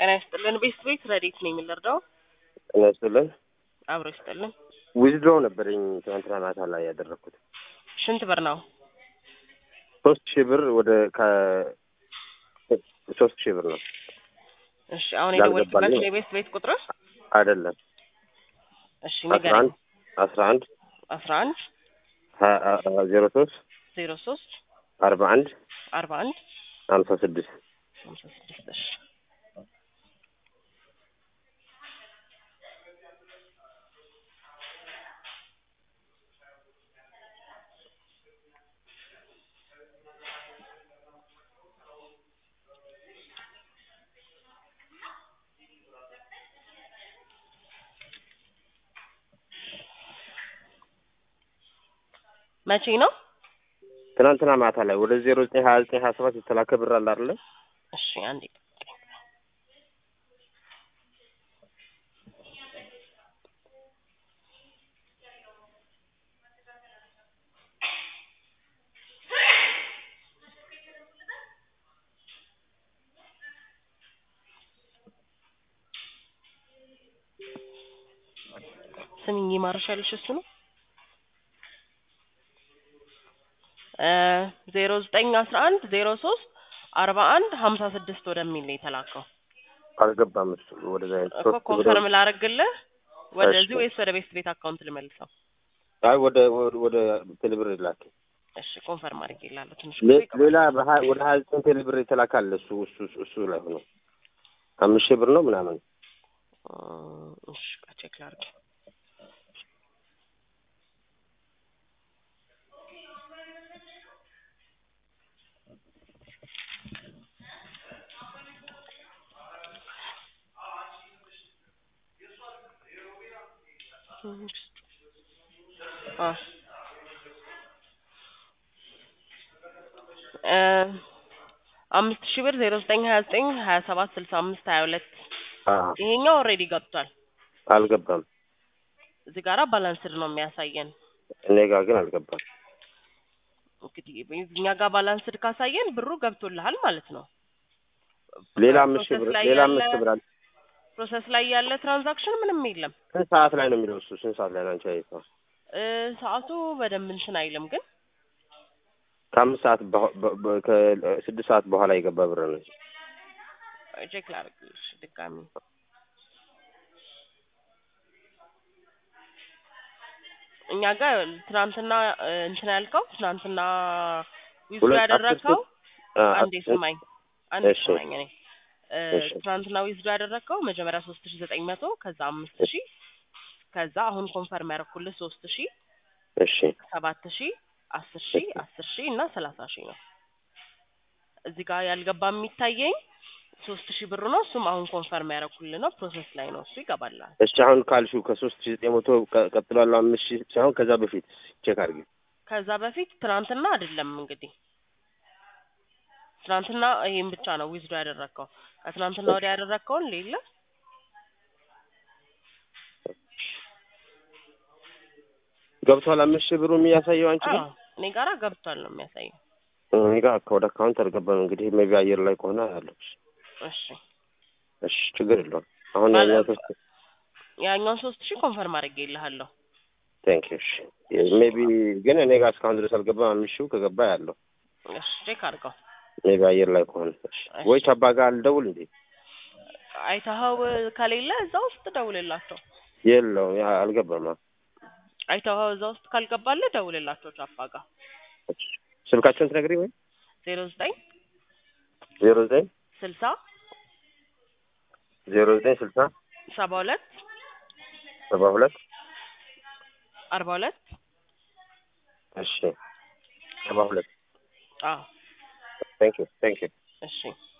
ጤና ይስጥልን። ቤት ቤት ረዴት ነው የምንረዳው? ጤና ይስጥልን። አብሮ ይስጥልን። ዊዝድሮው ነበረኝ ትናንትና ማታ ላይ ያደረግኩት ስንት ብር ነው? ሶስት ሺህ ብር ወደ ከ ሶስት ሺህ ብር ነው እሺ አሁን የደወልክበት ያልገባልኝ የቤት ቤት ቁጥር አይደለም። እሺ አስራ ንገረኝ። አንድ አስራ አንድ አስራ አንድ ዜሮ ሶስት ዜሮ ሶስት አርባ አንድ አርባ አንድ ሀምሳ ስድስት ሀምሳ ስድስት እሺ መቼ ነው? ትናንትና ማታ ላይ ወደ ዜሮ ዘጠኝ ሀያ ዘጠኝ ሀያ ሰባት የተላከ ብር አለ አይደለ? እሺ አንዴ ስሚኝ ይማርሻልሽ እሱ ነው ዜሮ ዘጠኝ አስራ አንድ ዜሮ ሶስት አርባ አንድ ሀምሳ ስድስት ወደሚል ነው የተላከው አልገባም እሱ ወደዛ አይነት እኮ ሶስት ብር ኮንፈርም ላረግልህ ወደዚህ እሺ። ወይስ ወደ ቤት ቤት አካውንት ልመልሰው? አይ ወደ ወደ- ወደ ቴሌብር ላክ። እሺ ኮንፈርም አድርጌ እላለሁ ትንሽ ሌ- ጊዜ ሌላ በሀ- ወደ ሀያ ዘጠኝ ቴሌብር የተላከ አለ እሱ እሱ እሱ ላይ ሆኖ አምስት ሺህ ብር ነው ምናምን እም፣ እሺ ቆይ ቼክ ላድርግ። አ እ አምስት ሺህ ብር ዜሮ ዘጠኝ ሀያ ዘጠኝ ሀያ ሰባት ስልሳ አምስት ሀያ ሁለት አዎ፣ ይሄኛው ኦልሬዲ ገብቷል። አልገባም። እዚህ ጋራ ባላንስድ ነው የሚያሳየን። እኔ ጋር ግን አልገባም። እንግዲህ እኛ ጋር ባላንስድ ካሳየን ብሩ ገብቶልሃል ማለት ነው። ሌላ አምስት ሺህ ብር ፕሮሰስ ላይ ሌላ ያለ- አምስት ሺህ ብር አለ። ፕሮሰስ ላይ ያለ ትራንዛክሽን ምንም የለም። ስንት ሰዓት ላይ ነው የሚለው እሱ? ስንት ሰዓት ላይ ነው አንቺ ያየሽው? እ ሰዓቱ በደንብ እንትን አይልም ግን ከአምስት ሰዓት በ- በ- በ- ከስድስት ሰዓት በኋላ የገባ ብር ነው። ቼክ ላድርግልሽ ድጋሚ። እኛ ጋር ትናንትና እ እንትን ያልከው ትናንትና ዊዝድሮ ሁለት ያደረግከው አ- አንዴ ስማኝ አንዴ እሺ። ስማኝ እኔ እ እሺ። ትናንትና ዊዝድሮ ያደረግከው መጀመሪያ ሶስት ሺ ዘጠኝ መቶ ከዛ አምስት ሺ ከዛ አሁን ኮንፈርም ያደረኩልህ ሶስት ሺ እሺ ሰባት ሺ አስር ሺ አስር ሺ እና ሰላሳ ሺ ነው። እዚህ ጋር ያልገባ የሚታየኝ ሶስት ሺህ ብር ነው። እሱም አሁን ኮንፈርም ያደረኩልህ ነው። ፕሮሰስ ላይ ነው። እሱ ይገባላል። እሺ አሁን ካልሽው ከሶስት ሺህ ዘጠኝ መቶ ቀ- ቀጥሎ ያለው አምስት ሺህ ሳይሆን ከዛ በፊት ቼክ አድርጊ። ከዛ በፊት ትናንትና አይደለም እንግዲህ ትናንትና ይሄን ብቻ ነው ዊዝዶ ያደረግከው። ከትናንትና ወዲያ ያደረግከውን ሌለ ገብቷል። አምስት ሺህ ብሩ የሚያሳየው አንቺ ጋር አዎ፣ እኔ ጋራ ገብቷል ነው የሚያሳየው። እኔ ጋር ወደ አካውንት አልገባም። እንግዲህ ሜቢ አየር ላይ ከሆነ ያለው እሺ እሺ ችግር የለውም። አሁን ባለ- ያኛው ሶስት ያኛውን ሶስት ሺህ ኮንፈርም አድርጌልሃለሁ። ቴንክ ዩ። እሺ ሜቢ ግን እኔ ጋር እስካሁን ድረስ አልገባም። አምስት ሺው ከገባ ያለው እሺ ቼክ አድርገው። ሜቢ አየር ላይ ከሆነ እሺ። ወይ ቻባ ጋር አልደውል እንዴ? አይተኸው ከሌለ እዛ ውስጥ ደውልላቸው። የለውም ያ አልገባም። አዎ። አይተኸው እዛ ውስጥ ካልገባልህ ደውልላቸው ቻፓ ጋር እሺ። ስልካቸውን ትነግሪኝ ወይ? ዜሮ ዘጠኝ ዜሮ ዘጠኝ ስልሳ ዜሮ ዘጠኝ ስልሳ ሰባ ሁለት ሰባ ሁለት አርባ ሁለት እሺ ሰባ ሁለት አዎ ቴንክ ዩ ቴንክ ዩ እሺ